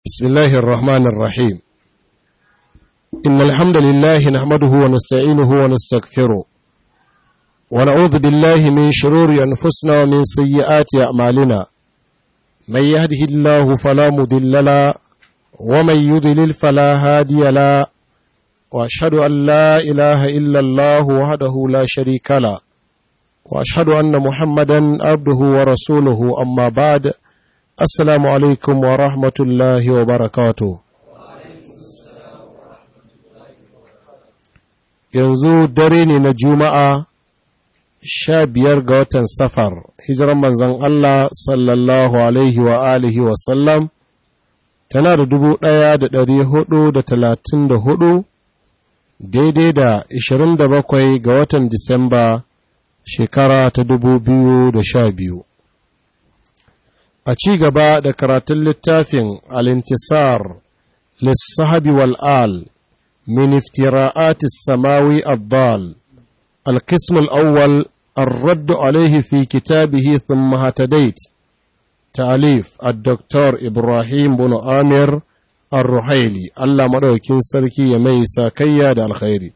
بسم الله الرحمن الرحيم إن الحمد لله نحمده ونستعينه ونستغفره ونعوذ بالله من شرور أنفسنا ومن سيئات أعمالنا من يهده الله فلا مضل له ومن يضلل فلا هادي له وأشهد أن لا إله إلا الله وحده لا شريك له وأشهد أن محمدا عبده ورسوله أما بعد Assalamu alaikum wa rahmatullahi wa barakatu. Yanzu dare ne na Juma'a sha biyar ga watan safar, hijiran manzan Allah sallallahu alaihi wa alihi wa sallam, tana da dubu ɗaya da ɗari hudu da talatin da hudu, daidai da ishirin da bakwai ga watan Disamba shekara ta dubu biyu da sha biyu. a ci gaba da karatun littafin alintisar lissahabi wal'al min iftira'ati samawi abbal القسم الأول الرد عليه في كتابه ثم هتديت تأليف الدكتور إبراهيم بن آمر الرحيلي الله مدوكين سركي يميسا كيا دا الخيري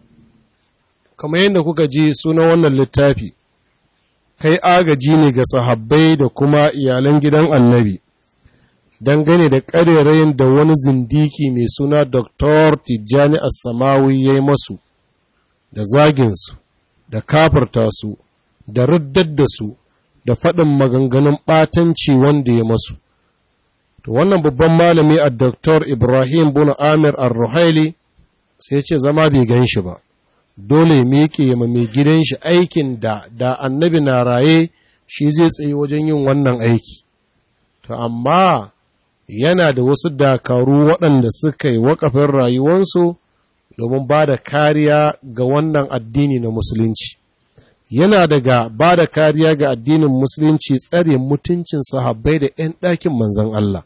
كما يندكوك جي سنة ونن للتافي kai agaji ne ga sahabbai da kuma iyalan gidan annabi dangane da ƙarerayin da wani zindiki mai suna Dr. Tijjani Assamawi ya yi masu da zaginsu da kafarta su da riddar da su da faɗin maganganun ɓatanci wanda ya masu. To wannan babban malami a Dr. Ibrahim Bunu Amir Ar-Ruhaili sai ce zama bai gan shi ba. dole miƙe ma mai gidan shi aikin da da annabi na raye shi zai tsaye wajen yin wannan aiki to amma yana da wasu dakaru waɗanda suka yi wakafin rayuwansu domin ba da kariya ga wannan addini na musulunci yana daga ba da kariya ga addinin musulunci tsare mutuncin sahabbai da 'yan ɗakin manzan Allah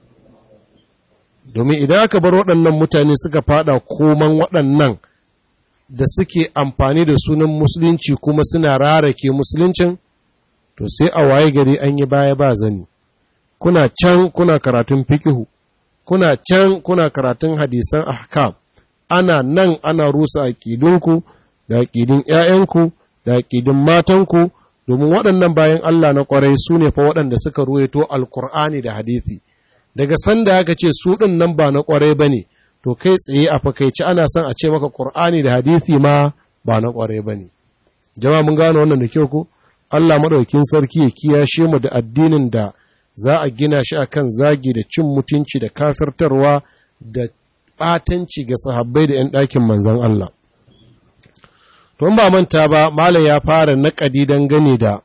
domin idan aka bar waɗannan mutane suka fada koman waɗannan da suke amfani da sunan musulunci kuma suna rarake musuluncin to sai a waye gari an yi baya ba zani kuna can kuna karatun fikihu kuna can kuna karatun hadisan ahkam ana nan ana rusa aƙidunku da aƙidun ‘ya'yanku da aƙidun matanku domin waɗannan bayan Allah na ƙwarai su ne fa waɗanda suka ruwaito alkur'ani da hadithi daga sanda aka ce su ɗin nan ba na ƙwarai ba ne to kai tsaye a fakaici ana son a ce maka ƙur'ani da hadithi ma ba na ƙware ba ne jama'a mun gano wannan da kyau ko Allah maɗaukin sarki ya kiyashe mu da addinin da za a gina shi akan zagi da cin mutunci da kafirtarwa da ɓatanci ga sahabbai da 'yan ɗakin manzon Allah to ba manta ba malam ya fara naƙadi dangane da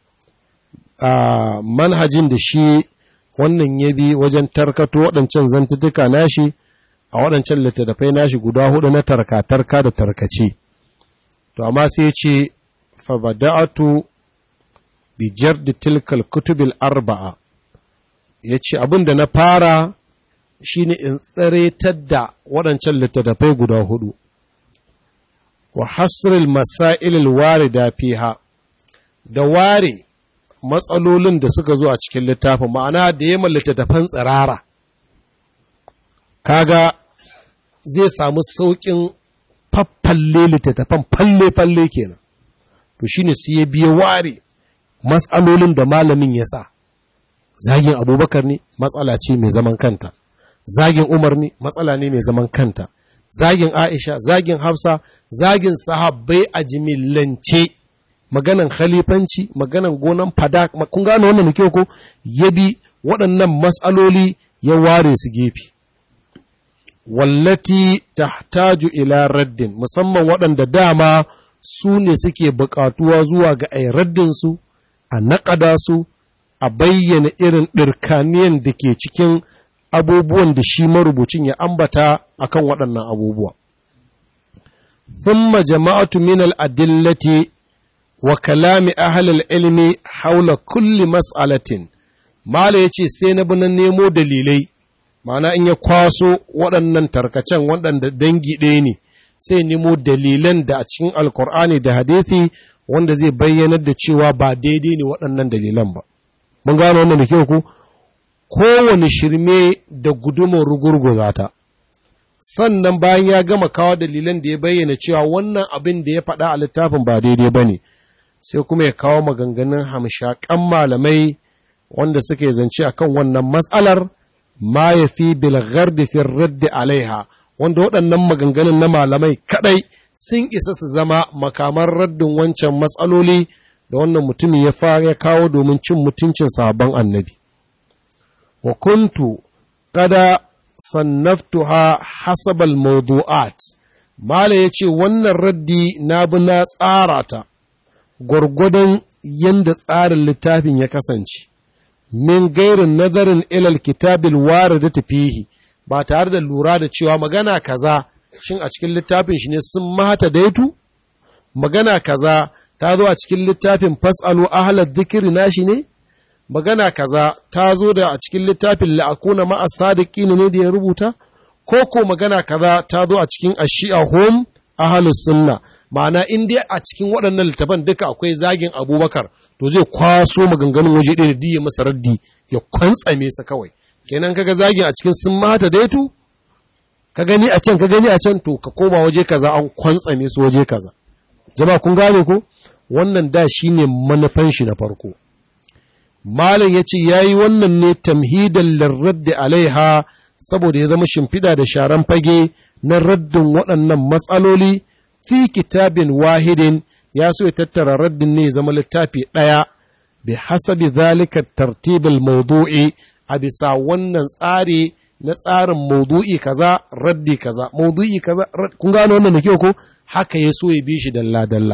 manhajin da shi wannan ya bi wajen tarkato waɗancan zantutuka nashi a waɗancan littattafai nashi guda hudu na tarka-tarka da tarkace. To, amma sai ce, Fabada'atu bi jardi tilkal kutubil arba'a, ya ce abin da na fara shi ne in tsaretar da waɗancan littattafai guda hudu, wa hasril masailil ware da fiha, da ware matsalolin da suka zo a cikin littafin, ma'ana da yamma littattafan tsirara. Kaga zai samu sauƙin faffalle littattafan falle-falle kenan to shi ne sai ya biya ware matsalolin da malamin ya sa zagin abubakar ne matsala ce mai zaman kanta zagin umar ne matsala ne mai zaman kanta zagin aisha zagin hafsa zagin sahabbai a jimillance maganan khalifanci maganan gonan fada kun gane wannan da kyau ko ya bi waɗannan matsaloli ya ware su gefe wallati tahtaju ila raddin musamman waɗanda dama su ne suke buƙatuwa zuwa ga ai raddinsu a naƙada su a bayyana irin ɗirkaniyan da ke cikin abubuwan da shi marubucin ya ambata akan waɗannan abubuwa. Thumma jama'atu min al-adillati wa kalami ahlul ilmi haula kulli mas'alatin Mala ya ce sai na bi na nemo dalilai ma'ana in ya kwaso waɗannan tarkacen waɗanda dangi ɗaya ne sai nemo dalilan da a cikin alkur'ani da hadithi wanda zai bayyanar da cewa ba daidai ne waɗannan dalilan ba mun gano wannan da kyau ku kowane shirme da gudumar rugurguza ta sannan bayan ya gama kawo dalilan da ya bayyana cewa wannan abin da ya faɗa a littafin ba daidai ba ne sai kuma ya kawo maganganun hamshaƙan malamai wanda suke zance akan wannan matsalar ma ya fi bilgar da fin raddi alaiha wanda waɗannan maganganun na malamai kaɗai sun isa su zama makaman raddin wancan matsaloli da wannan mutumin ya fara ya kawo domin cin mutuncin sabon annabi wa kuntu kada sannaftuha hasabal mawdu'at mala yace wannan raddi na bi na tsara ta gwargwadon yanda tsarin littafin ya kasance min gairin nazarin ilal kitabil waridati fihi ba tare da lura da cewa magana kaza shin a cikin littafin shi ne sun mata daitu magana kaza ta zo a cikin littafin fasalu ahlad dhikri nashi ne magana kaza ta zo da a cikin littafin la'akuna ma'a sadiqin ne da ya rubuta ko ko magana kaza ta zo a cikin ashi'a hum ahlus sunna ma'ana in dai a cikin waɗannan littafan duka akwai zagin abubakar to zai kwaso maganganun waje ɗaya da diya masa raddi ya kwantsame sa kawai kenan kaga zagin a cikin sun mata daitu ka gani a can ka gani a can to ka koma waje kaza an kwantsame su waje kaza jama'a kun gane ko wannan da shine manufan shi na farko malam yace yayi wannan ne tamhidan lirraddi alaiha saboda ya zama shimfiɗa da sharan fage na raddin waɗannan matsaloli fi kitabin wahidin ya so ya tattara raddin ne ya zama littafi ɗaya bi hasabi zalika tartibul mawdu'i a bisa wannan tsari na tsarin maudu'i kaza raddi kaza maudu'i kaza kun gano wannan da kyau ko haka ya so ya bi shi dalla dalla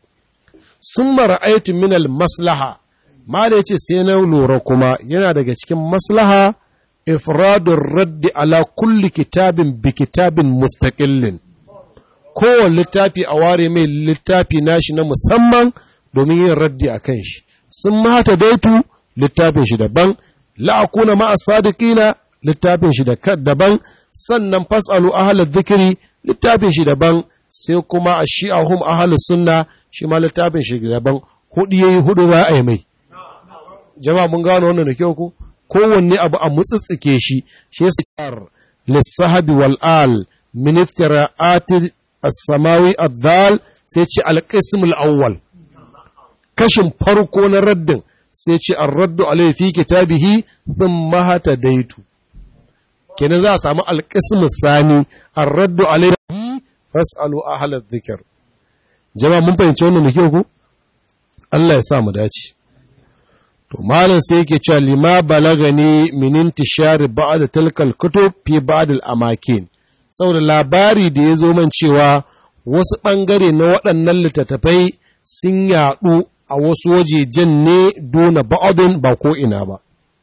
sun ra'aytu min al maslaha ma da yace sai na lura kuma yana daga cikin maslaha ifradur raddi ala kulli kitabin bi kitabin mustaqillin kowane littafi a ware mai littafi nashi na musamman domin yin raddi a kan shi sun mata daitu littafin shi daban la'akuna ma'a sadiqina littafin shi daban sannan fasalu ahalar zikiri littafin shi daban sai kuma a shi'ahum ahalar sunna shi ma littafin shi daban hudu yayi hudu za a yi mai jama'a mun gano wannan da kyau ko kowanne abu a mutsitsike shi shi yasa kar lissahabi wal al min iftira'ati as-samawi ad-dal sai ce al-qism al-awwal kashin farko na raddin sai ce ar-raddu alayhi fi kitabihi thumma hatadaitu kenan za a samu alƙismu sani an raddu alaihi fas'alu ahalar zikir jama'a mun fahimci wannan da kyau ku Allah ya sa mu dace to malam sai yake cewa lima balagani min intishari ba'd tilkal kutub fi ba'd al amakin saboda labari da ya zo man cewa wasu bangare na waɗannan littattafai sun yaɗu a wasu wajejen ne dona ba'adun ba ko ina ba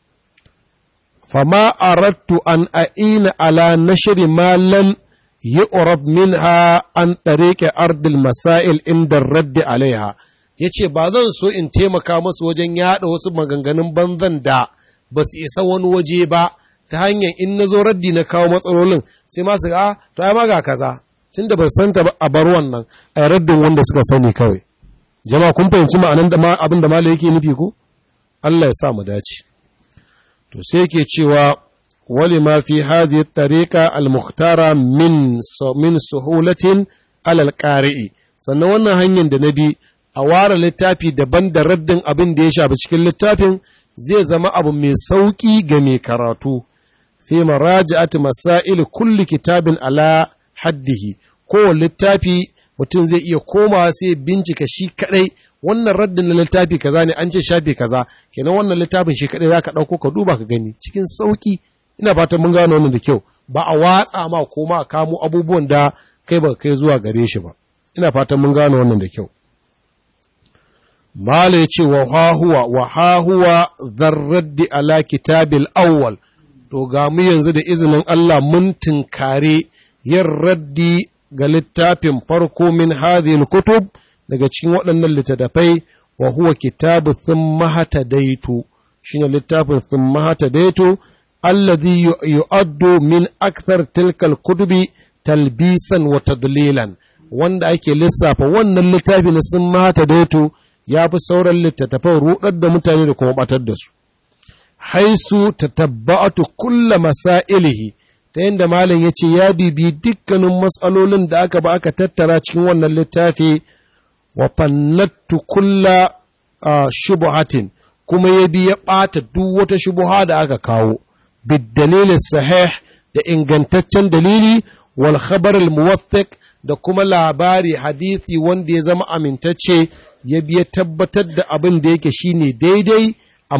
فما أردت أن أعين على نشر ما لم يعرف منها عن طريق أرض المسائل عند الرد عليها yace ba zan so in taimaka masu wajen yaɗa wasu maganganun banzan da ba su isa wani waje ba ta hanyar in na zo raddi na kawo matsalolin sai masu a to ai maga kaza tun da ba san ta a bar wannan a raddin wanda suka sani kawai jama'a kun fahimci ma'anan da abin da malai yake nufi ko Allah ya sa mu dace to sai ke cewa wali ma fi hadhihi tariqa al-mukhtara min min suhulatin alal qari'i sannan wannan hanyar da na bi a ware littafi daban da raddin abin da ya shafi cikin littafin zai zama abu mai sauki ga mai karatu fi maraji'ati masail kulli kitabin ala haddihi ko littafi mutum zai iya komawa sai bincika shi kadai wannan raddin na littafi kaza ne an ce shafi kaza kenan wannan littafin shi kadai zaka dauko ka duba ka gani cikin sauki ina fatan mun gano wannan da kyau ba a watsa ma ko ma a kamo abubuwan da kai ba kai zuwa gare shi ba ina fatan mun gano wannan da kyau mala ya ce wa hahuwa wa hahuwa zarraddi ala kitabil awwal to ga mu yanzu da izinin Allah mun tinkare yin raddi ga littafin farko min hadhihi kutub daga cikin waɗannan littattafai wa huwa kitabu thumma hatadaitu shine littafin thumma hatadaitu alladhi yu'addu min akthar tilkal kutubi talbisan wa tadlilan wanda ake lissafa wannan littafi na thumma hatadaitu ya fi sauran littattafan rudar da mutane da kuma batar da su haisu ta tabbatu kulla masailihi ta yadda malam ya ce ya bibi dukkanin matsalolin da aka ba aka tattara cikin wannan littafi wa fannattu kulla shubuhatin kuma ya bi ya ɓata duk wata shubuha da aka kawo bid sahih da ingantaccen dalili wal khabar al muwaffiq da kuma labari hadisi wanda ya zama amintacce ya biya tabbatar da abin da yake shine daidai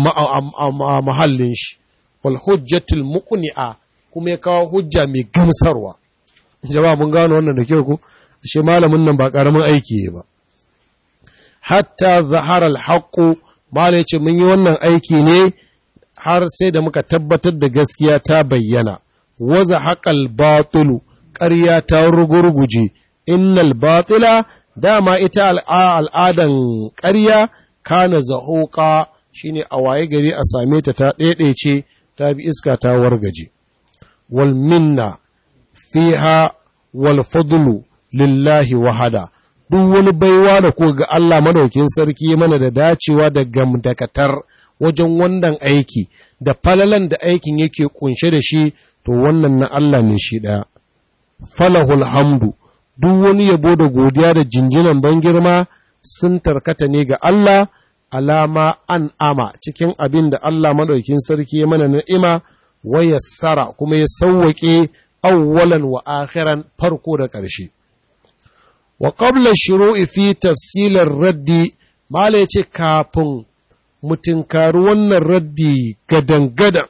a mahallin shi wal hujjatul muqni'a kuma ya kawo hujja mai gamsarwa jama'a mun gano wannan da kyau ko shi malamin nan ba karamin aiki ba hatta zahara al haqq mala yace mun yi wannan aiki ne har sai da muka tabbatar da gaskiya ta bayyana waza haƙal batulu ƙarya ta rugurguje innal batila dama ita al'adan ƙarya kana zahoƙa shine a waye gari a same ta ta ɗaiɗaice ta bi iska ta wargaje wal minna fiha wal fadlu lillahi wahada duk wani baiwa da ko ga Allah madaukin sarki mana da dacewa da gamdakatar wajen wannan aiki da falalan da aikin yake kunshe da shi to wannan na Allah ne shi ɗaya. Falahul hamdu, duk wani yabo da godiya da jinjinan ban girma sun tarkata ne ga Allah, alama an ama cikin abin da Allah maɗaukin sarki ya mana na'ima, wa yassara kuma ya sauwaƙe awwalan wa akhiran farko da ƙarshe. Wa ƙabla shiru'i fi tafsilar raddi, Mala ya ce kafin mutunkari wannan raddi gadan-gadan.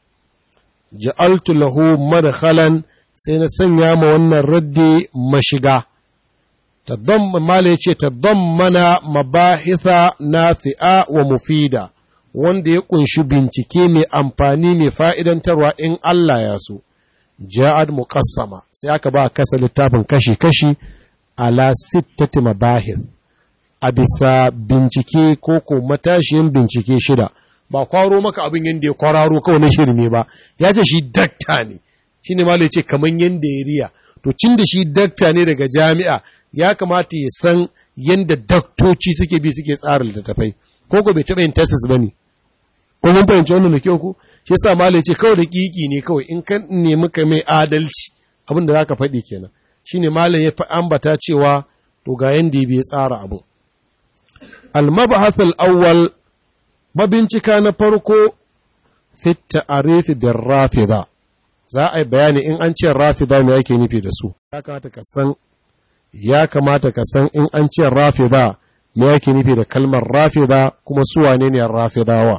ja'altu lahu madkhalan sai na sanya ma wannan raddi mashiga tadamm mala yace tadammana mabahitha nafi'a wa mufida wanda ya kunshi bincike mai amfani mai fa'idantarwa in Allah ya so ja'ad muqassama sai aka ba kasa littafin kashi-kashi ala sittati mabahith a bisa bincike ko ko matashiyin bincike shida ba kwaro maka abin yadda ya kwararo kawai na shirme ba ya ce shi dakta ne shi ne ya ce kamar yadda ya riya to cin da shi dakta ne daga jami'a ya kamata ya san yadda daktoci suke bi suke tsara littattafai ko ko bai taɓa yin tesis ba ne ko mun fahimci wannan da kyau ko shi yasa malai ce kawai da kiki ne kawai in ka nemi ka mai adalci abin da zaka faɗi kenan shine malai ya fi ambata cewa to ga yanda ya bi tsara abu al-mabhath al-awwal mabincika na farko fit ta'arif bir rafida za a yi bayani in an ce rafida me yake nufi da su ya kamata ka san ya kamata ka san in an ce rafida me yake nufi da kalmar rafida kuma su wane ne rafidawa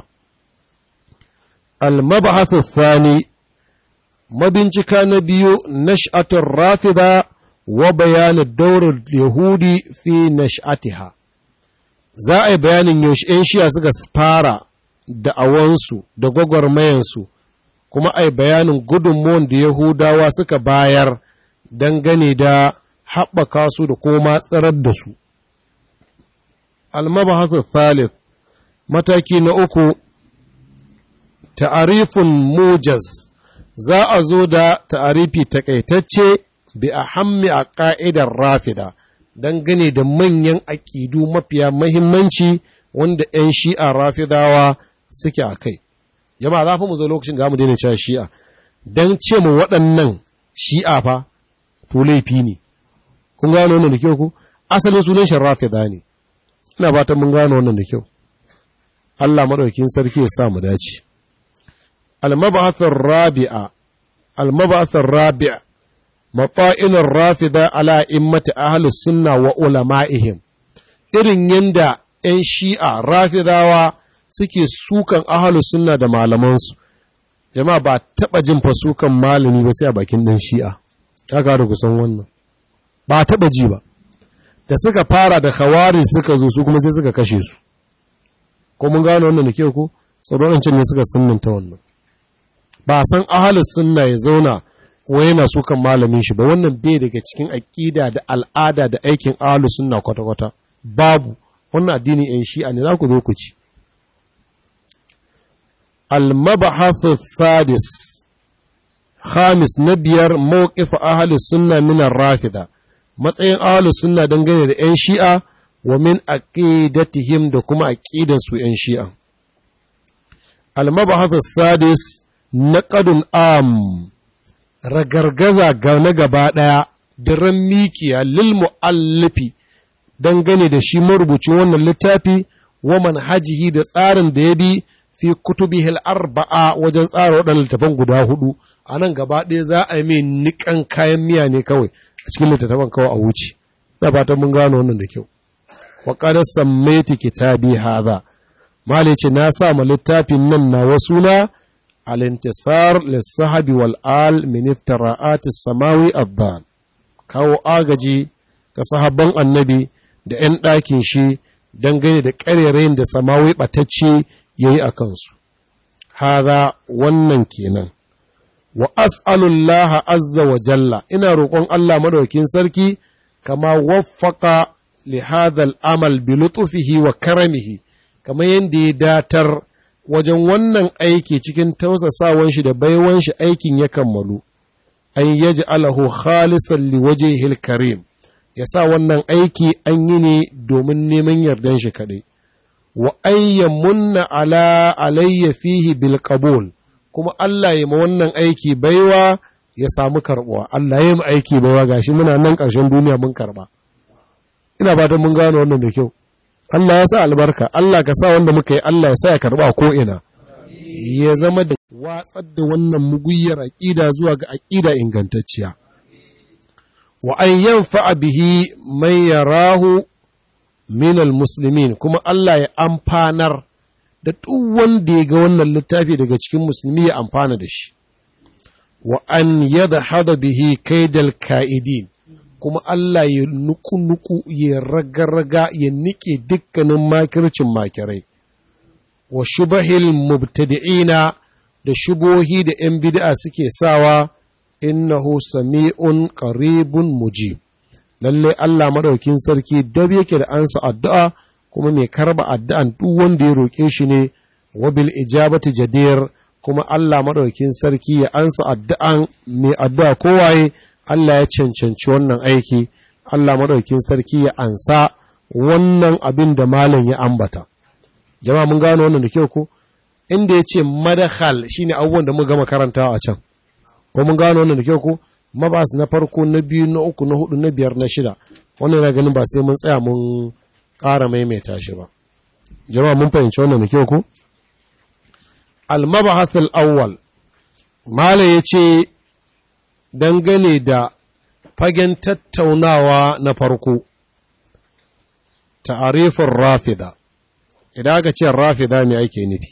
المبحث الثاني مبنشكا نبيو نشأة الرافضة وبيان الدور اليهودي في نشأتها za a yi bayanin yaushe ‘yan shiya suka fara da'awansu da gwagwarmayansu kuma a yi bayanin gudunmuwan da Yahudawa suka bayar dangane da haɓaka su da kuma tsarar da su. Almabahasa Thalith mataki na uku ta'arifin mujaz za a zo da ta'arifi takaitacce bi a hammi a ƙa'idar rafida dangane da manyan aƙidu mafiya mahimmanci wanda ‘yan shi'a rafidawa suke a kai. Jama'a za fi mu zo lokacin da mu daina cewa shi'a, don ce mu waɗannan shi'a fa, to laifi ne. Kun gano wannan da kyau ku? Asalin sunan shi rafida ne. Ina fatan mun gano wannan da kyau. Allah maɗaukin sarki ya sa mu dace. المبعث الرابع المبعث الرابع مطائن الرافضة على إمة أهل السنة وعلمائهم irin yanda ‘yan shi'a rafidawa suke sukan ahalu sunna da malamansu, jama'a ba taɓa jin fa sukan malami ba sai a bakin ɗan shi'a, ya da kusan wannan, ba taɓa ji ba, da suka fara da khawari suka zo su kuma sai suka kashe su, ko mun gano wannan da ke ko, tsoron ne suka sunnanta wannan. ba san ahalus sunna ya zauna ko yana sukan malamin shi ba wannan bai daga cikin aƙida da al'ada da aikin ahalus sunna kwata-kwata babu wannan addinin yan shi'a ne za ku zo ku ci al-mabahathu sadis khamis na biyar mawqif ahalus sunna min rafida matsayin ahalus sunna dangane da yan shi'a wa min aqidatihim da kuma aqidan su yan shi'a almabahath sadis naqadun am ragargaza ga na gaba ɗaya diran mikiya lil mu'allifi dangane da shi marubucin wannan littafi wa manhajihi da tsarin da ya bi fi kutubihil arba'a wajen tsara waɗannan littafan guda hudu a nan gaba ɗaya za a yi mai niƙan kayan miya ne kawai a cikin littattafan kawai a wuce na fatan mun gano wannan da kyau wa qad sammaiti kitabi hadha mali ce na sa ma littafin nan na wasu na al-intisar lis-sahabi wal al min iftira'at as-samawi ad kawo agaji ga sahabban annabi da 'yan ɗakin shi dangane da ƙarerayin da samawi ɓatacce ya yi a kansu. Haza wannan kenan. Wa as'alullah azza wa jalla, ina roƙon Allah madaukin sarki, kama waffaka li hadhal amal bi lutufihi wa karamihi, kama yadda ya datar wajen wannan aiki cikin tausasawan shi da baiwan shi aikin ya kammalu. An yaji alahu khalisan li wajhihil karim. ya sa wannan aiki an yi ne domin neman yardan shi kaɗai, wa munna ala alayya fihi bil qabul kuma Allah ya ma wannan aiki baiwa ya samu karɓuwa, Allah ya ma aiki baiwa gashi muna nan ƙarshen duniya mun karɓa. Ina ba mun gano wannan da kyau. Allah ya sa albarka, Allah ka sa wanda muka yi Allah ya sa ya karɓa ko ina. Ya zama da watsar da wannan muguyyar aƙida zuwa ga aƙida ingantacciya. wa an yanfa'a bihi man yarahu min almuslimin kuma Allah ya amfanar da duk wanda ya ga wannan littafi daga cikin musulmi ya amfana da shi wa an yadhhada bihi kaidal ka'idin kuma Allah ya nuku-nuku ya raga-raga ya nike dukkanin makircin makirai wa shubahil mubtadi'ina da shubohi da 'yan bid'a suke sawa innahu sami'un qaribun mujib lalle Allah madaukin sarki dab yake da ansa addu'a kuma mai karba addu'an duk wanda ya roke shi ne wa bil ijabati jadir kuma Allah madaukin sarki ya ansa addu'an mai addu'a kowaye Allah ya cancanci wannan aiki Allah madaukin sarki ya ansa wannan abin da malam ya ambata jama'a mun gano wannan da kyau ko inda ya ce madakhal shine abubuwan da muka gama karantawa a can ko mun gano wannan da kyau ko mabas na farko na biyu na uku na hudu na biyar na shida wannan yana ganin ba sai mun tsaya mun ƙara maimaita shi ba jama'a mun fahimci wannan da kyau ko al-mabahath al-awwal mala yace dangane da fagen tattaunawa na farko ta'arifin rafida idan aka ce rafida me ake nufi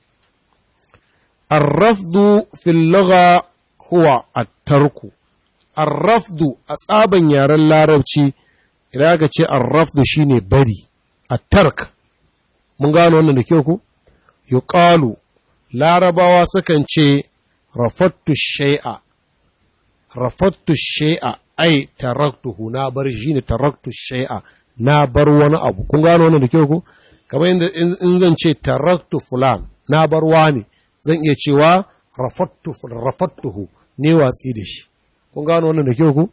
الرفض في اللغة huwa attarku arrafdu a tsaban yaren larabci idan aka ce arrafdu shine bari attark mun gano wannan da kyau ku yuqalu larabawa sukan ce rafattu shay'a rafattu shay'a ai taraktuhu na bar shi ne taraktu shay'a na bar wani abu kun gano wannan da kyau ku kamar yadda in zan ce taraktu fulan na bar wani zan iya cewa rafattu rafattuhu ne watsi da shi kun gano wannan da kyau ku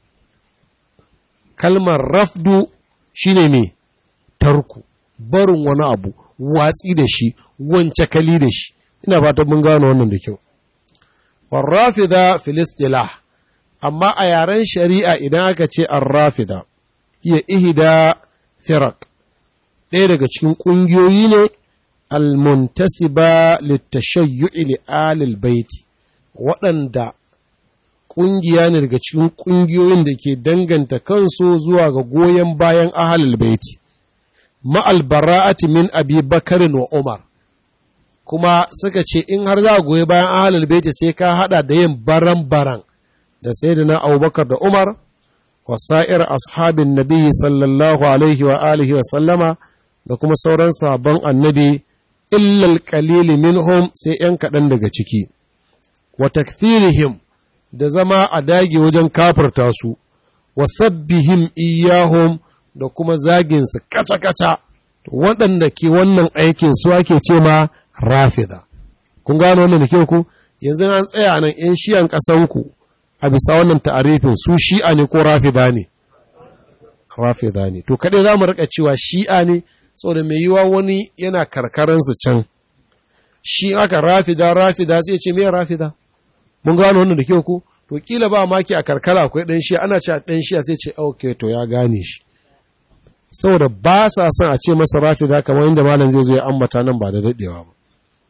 kalmar rafdu shine me tarku barin wani abu watsi da shi wance kali da shi ina fatan mun gano wannan da kyau warrafida filistilah amma a yaren shari'a idan aka ce arrafida iya ihda firak ɗaya daga cikin ƙungiyoyi ne almuntasiba litashayyu'i li alil baiti waɗanda ƙungiya ne daga cikin ƙungiyoyin da ke danganta kansu zuwa ga goyon bayan ahalul baiti ma'al bara'ati min abi bakarin wa umar kuma suka ce in har za a goyi bayan ahalul baiti sai ka hada da yin baran-baran da sayyidina abubakar da umar wa sa'ir ashabin nabi sallallahu alaihi wa alihi wa sallama da kuma sauran sabon annabi illal qalili minhum sai ‘yan kaɗan daga ciki wa takfirihim da zama a dage wajen kafirta su wa sabbihim iyahum da kuma zaginsu kaca-kaca waɗanda ke wannan aikin su ake ce ma rafida kun gano wannan da kyau ku yanzu an tsaya nan ‘yan shiyan ƙasanku a bisa wannan ta'arifin su shi'a ne ko rafida ne rafida ne to kaɗai za mu riƙa cewa shi'a ne saboda mai yiwa wani yana karkaransu can shi aka rafida rafida sai ce me rafida mun gano wannan da kyau ko to kila ba maki a karkara akwai dan shi ana cewa dan shi sai ce okay to ya gane shi saboda ba sa son a ce masa rafida kamar inda malam zai zo ya ambata nan ba da dadewa ba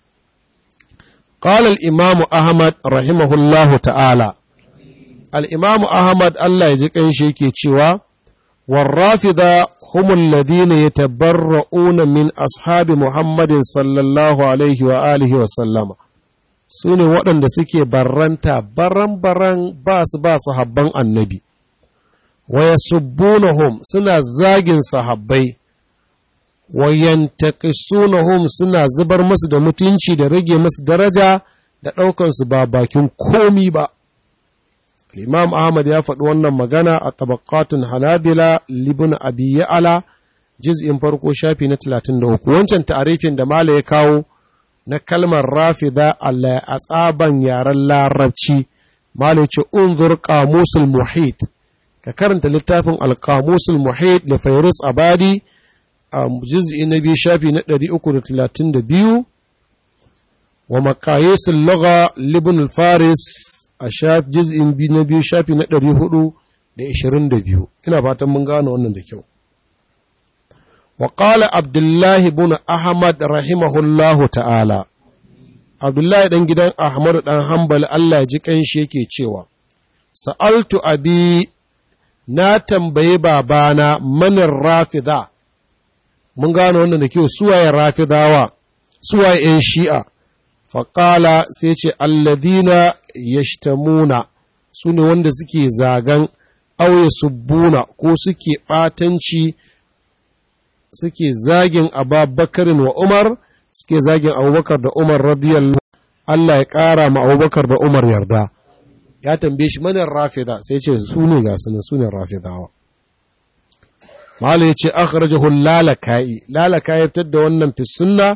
قال الإمام أحمد رحمه الله تعالى الإمام أحمد الله يجيك أن شيء cewa والرافضة هم الذين يتبرؤون من أصحاب محمد صلى الله عليه وآله وسلم su ne waɗanda suke barranta baran-baran ba su ba sahabban annabi, waya subbunahum suna zagin sahabbai, wayantaqisunahum suna zubar musu da mutunci da rage musu daraja da ɗaukansu ba bakin komi ba. Imam Ahmad ya faɗi wannan magana a tabakatun Hanabila libin Abi Ya'ala juz'in farko shafi na 33 wancan ta'arifin da Mala ya kawo na kalmar rafida Allah a tsaban yaren larabci Mala ce unzur qamusul muhit ka karanta littafin al-qamusul muhit da Fairuz Abadi a juz'i na biyu shafi na 332 wa maqayisul lugha libn al-faris a juz'in na biyu shafi na ɗari hudu da ishirin da biyu ina fatan mun gano wannan da kyau wa ƙala abdullahi bin ahmad rahimahullahu ta'ala abdullahi ɗan gidan ahmad ɗan hambal allah ji ƙanshi yake cewa sa'altu abi na tambayi babana manin rafida mun gano wannan da kyau suwaye rafidawa suwaye ‘yan shi'a faƙala sai ce alladina yashtamuna su ne wanda suke zagan auye subbuna ko suke ɓatanci suke zagin ababakarin wa umar suke zagin abubakar da umar radiyallahu Allah ya ƙara ma abubakar da umar yarda ya tambaye shi manin rafida sai ce su ne ga sunan su ne rafidawa Malu ya ce akhrajahu lalaka'i lalaka'i fitar da wannan fi sunna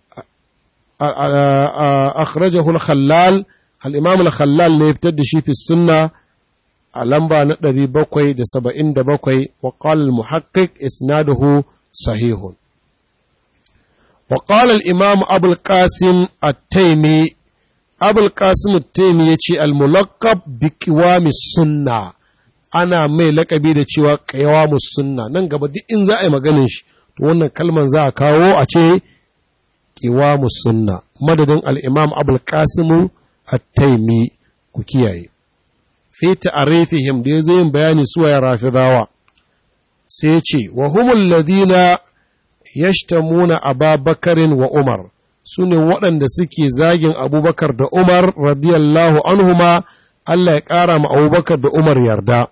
akhrajahu al-khallal al-imam al-khallal ne fitar da shi fi sunna a lamba na 777 wa qala al-muhaqqiq isnaduhu sahihun wa qala al-imam abu al-qasim at-taymi abu al-qasim at-taymi yace al-mulaqqab bi qiwami sunna ana mai lakabi da cewa qiwamus sunna nan gaba duk in za a yi maganin shi to wannan kalman za a kawo a ce qiwamu sunna madadin al-imam abul qasim at-taimi ku kiyaye fi ta'rifihim da yazo yin bayani su ya rafidawa sai ce wa humul ladina yashtamuna ababakarin wa umar sune waɗanda suke zagin abubakar da umar radiyallahu anhuma Allah ya ƙara ma abubakar da umar yarda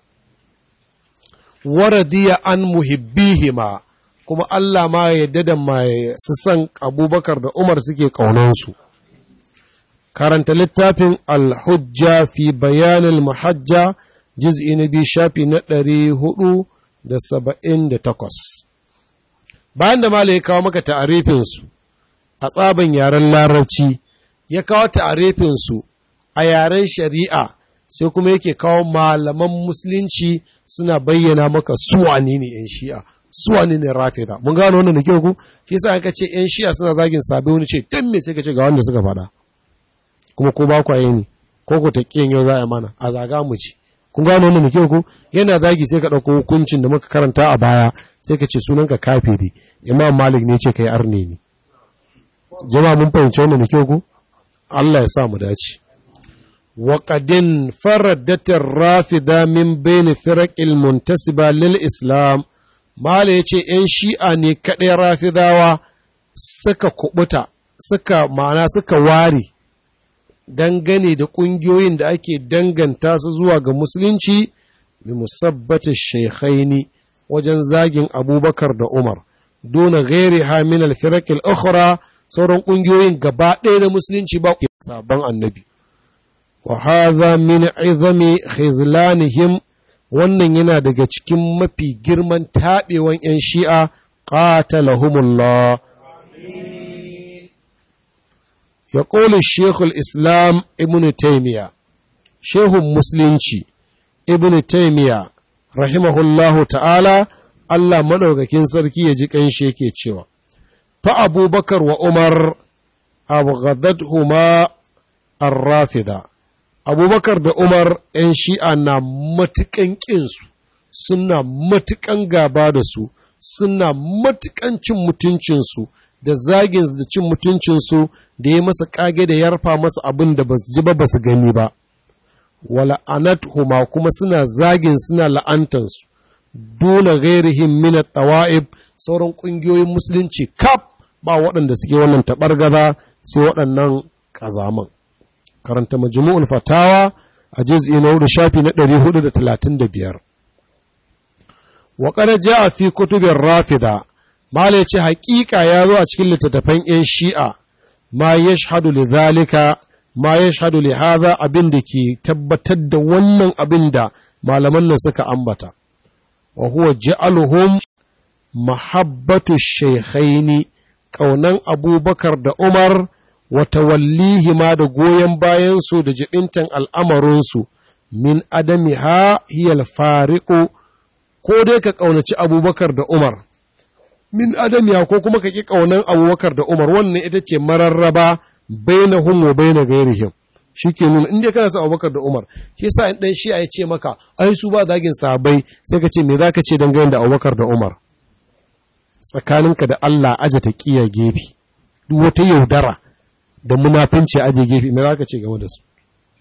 wa radiya an muhibbihima kuma Allah ma ya yadda da mai su san abubakar da Umar suke ƙaunansu. Karanta littafin Al-Hujja fi bayanin muhajja jiz'i na biyu shafi na ɗari hudu da saba'in da takwas. Bayan da Mala ya kawo maka ta'arifinsu a tsaban yaren larabci, ya kawo ta'arifinsu a yaren shari'a sai kuma yake kawo malaman musulunci suna bayyana maka suwa ne ne 'yan shi'a. suwa ne ne rafida mun gano wannan da kyau ku shi yasa aka ce yan shi'a suna zagin sabai wani ce dan me sai ka ce ga wanda suka faɗa kuma ko ba ku yi ne ko ku ta kiyan yau za a mana a zaga mu ci kun gano wannan da kyau ku yana zagi sai ka ɗauko hukuncin da muka karanta a baya sai ka ce sunanka kafiri imam malik ne ce kai arne ne jama'a mun fahimci wannan da kyau ku Allah ya sa mu dace وقد انفردت الرافضة من بين فرق المنتسبة للإسلام Mala ya ce ‘yan shi'a ne kaɗai rafidawa suka kubuta, suka ma'ana suka ware dangane da ƙungiyoyin da ake danganta su zuwa ga musulunci bi musabbata shekhaini wajen zagin abubakar da Umar, dona gairi hamin alfirakil ukhra sauran ƙungiyoyin gaba ɗaya da musulunci ba sabon annabi. Wa hadha min izami khizlanihim wannan yana daga cikin mafi girman taɓewan ‘yan shi'a ƙatalahumullah. Ya ƙoli Shekul Islam Ibn Taymiya, Shehun Musulunci Ibn Taymiya, rahimahullahu ta'ala, Allah maɗaukakin sarki ya ji ƙanshi yake cewa, Fa Abubakar wa Umar abghadathuma ar-rafida abubakar da umar 'yan shi'a na matuƙan ƙinsu suna matuƙan gaba da su suna matuƙan cin mutuncinsu da zagin da cin mutuncinsu da ya masa ƙage da yarfa masa abin da ba su ji ba ba su gani ba wala huma kuma suna zagin suna la'antansu dole gairihim min tawa'ib sauran ƙungiyoyin musulunci kaf ba waɗanda suke wannan taɓargaza sai waɗannan ƙazaman karanta majmu'ul fatawa a juz'i na hudu shafi na 435 wa qad ja'a fi kutubir rafida mala ce haƙiƙa ya zo a cikin littattafan yan shi'a ma yashhadu li zalika ma yashhadu li hadha abin da ke tabbatar da wannan abin da malaman nan suka ambata wa huwa ja'aluhum mahabbatu shaykhaini kaunan abubakar da umar wata wallihi ma da goyon bayansu da jibintan al'amarinsu min adami ha hiyal fariƙo ko dai ka ƙaunaci abubakar da umar min adamiya ko kuma ka ƙi ƙaunan abubakar da umar wannan ita ce mararraba baina hum wa baina gairihim shi ke nuna inda kana sa abubakar da umar shi yasa in ɗan shi ya ce maka ai su ba zagin sahabbai sai ka ce me za ka ce dangane da abubakar da umar tsakaninka da Allah aje ta kiya gefe duk wata yaudara da munafinci aje gefe me zaka ce game da su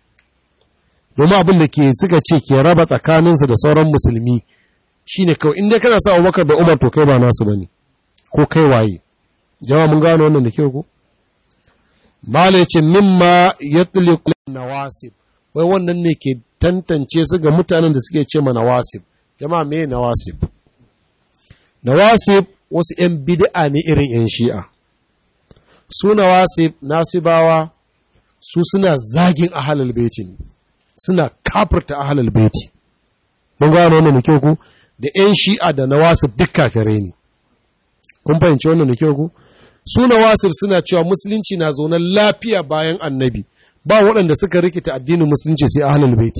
domin abin da ke suka ce ke raba tsakaninsu da sauran musulmi shine kawai inda kana sa Abubakar da Umar to kai ba nasu bane ko kai waye jama'a mun gano wannan da kyau ko mala yace mimma yatliqu nawasib wai wannan ne ke tantance su ga mutanen da suke ce ma nawasib jama'a me nawasib nawasib wasu ‘yan bid'a ne irin ‘yan shi'a, su nawasib nasibawa su suna zagin ahalal beti ne, suna kafirta ahalal beti. Mun gano wannan da kyau ku? Da ‘yan shi'a da nawasib duk kafirai ne. Kun fahimci wannan da kyau ku? Su nawasib suna cewa musulunci na zaunar lafiya bayan annabi, ba waɗanda suka rikita addinin musulunci sai ahalal beti.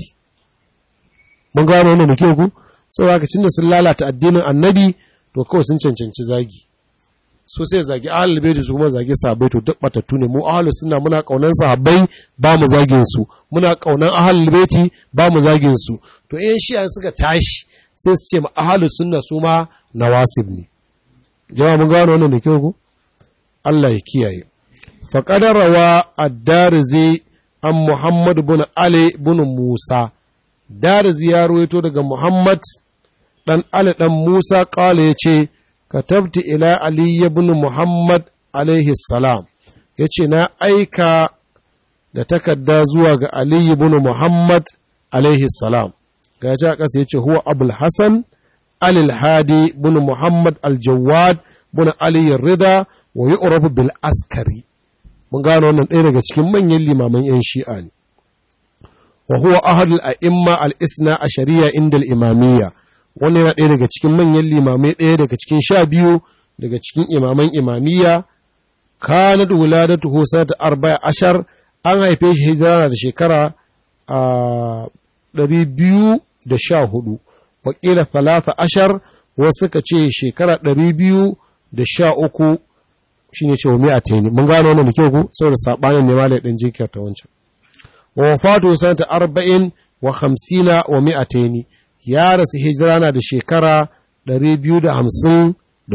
Mun gano wannan da kyau ku? Saboda haka da sun lalata addinin annabi, to kawai sun cancanci zagi so sai zagi ahlul baiti su kuma zagi sahabbai to duk batattu ne mu ahlus sunna muna kaunan sahabbai ba mu zagin su muna kaunan ahlul baiti ba mu zagin su to in shi'a suka tashi sai su ce ma ahlus sunna su ma nawasib ne jama'a mun gano wannan da kyau ko Allah ya kiyaye fa qadarawa ad-darzi an Muhammad bin Ali bin Musa darzi ya ruwaito daga Muhammad ɗan Ali ɗan Musa ƙala ya ce, Katabti ila Ali ibn Muhammad alaihi salam, ya ce, Na aika da takarda zuwa ga Ali ibn Muhammad alaihi salam, ga ja ƙasa ya ce, Huwa Abul Hassan, Alil Hadi ibn Muhammad al-Jawad ibn Ali Rida wa yi bil askari. Mun gano wannan ɗaya daga cikin manyan limaman ‘yan shi'a ne. Wa huwa ahadul a'imma al-isna a shari'a inda al-imamiyya. wannan yana ɗaya daga cikin manyan limamai ɗaya daga cikin sha biyu daga cikin imaman imamiyya kanat wuladatu ta arba'a ashar an haife shi hijira da shekara a ɗari biyu da sha hudu wakila talata ashar wasu suka ce shekara ɗari biyu da sha uku shi ne ce wa mi'a taini mun gano wannan da kyau ku saboda saɓanin ne malai ɗan jinkiyar ta wancan wa wafatu sanata arba'in wa hamsina wa mi'a taini ya rasu hijira na da shekara 254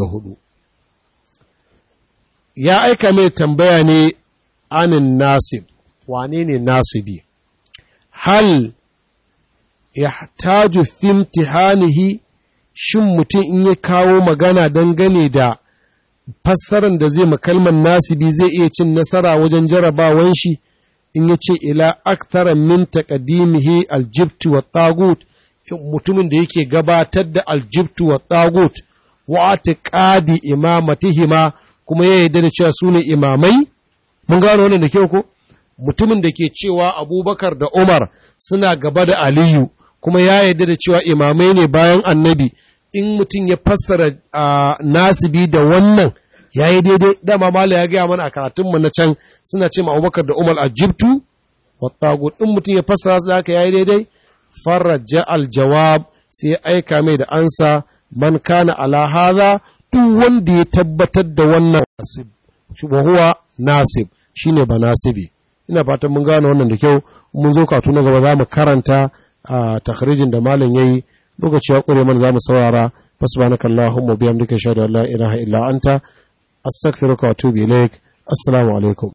ya aika mai tambaya ne anin nasib wane ne nasibi hal ya taju fimtihanihi shin mutum in ya kawo magana dangane da fassarar da zai makalman nasibi zai iya cin nasara wajen jarabawan shi in ya ce ila aktara min taqdimihi aljibtu wa tagut mutumin da yake gabatar da aljibtu wa tagut wa atiqadi imamatihima kuma ya yarda da cewa su ne imamai mun gano wannan da kyau ko mutumin da ke cewa abubakar da umar suna gaba da aliyu kuma ya yarda da cewa imamai ne bayan annabi in mutum ya fassara nasibi da wannan ya yi daidai dama mala ya gaya mana a karatunmu na can suna ce ma abubakar da umar aljibtu wa tagut in mutum ya fassara su da haka ya yi daidai farraja aljawab sai ya aika mai da ansa man kana ala hadha duk wanda ya tabbatar da wannan nasib wa huwa nasib shine banasibi ina fatan mun gane wannan da kyau mun zo katu na gaba za mu karanta a takhrijin da malam yayi lokaci ya kure man za mu saurara fasbanaka allahumma bihamdika shahadu an la ilaha illa anta astaghfiruka wa atubu ilaik assalamu alaikum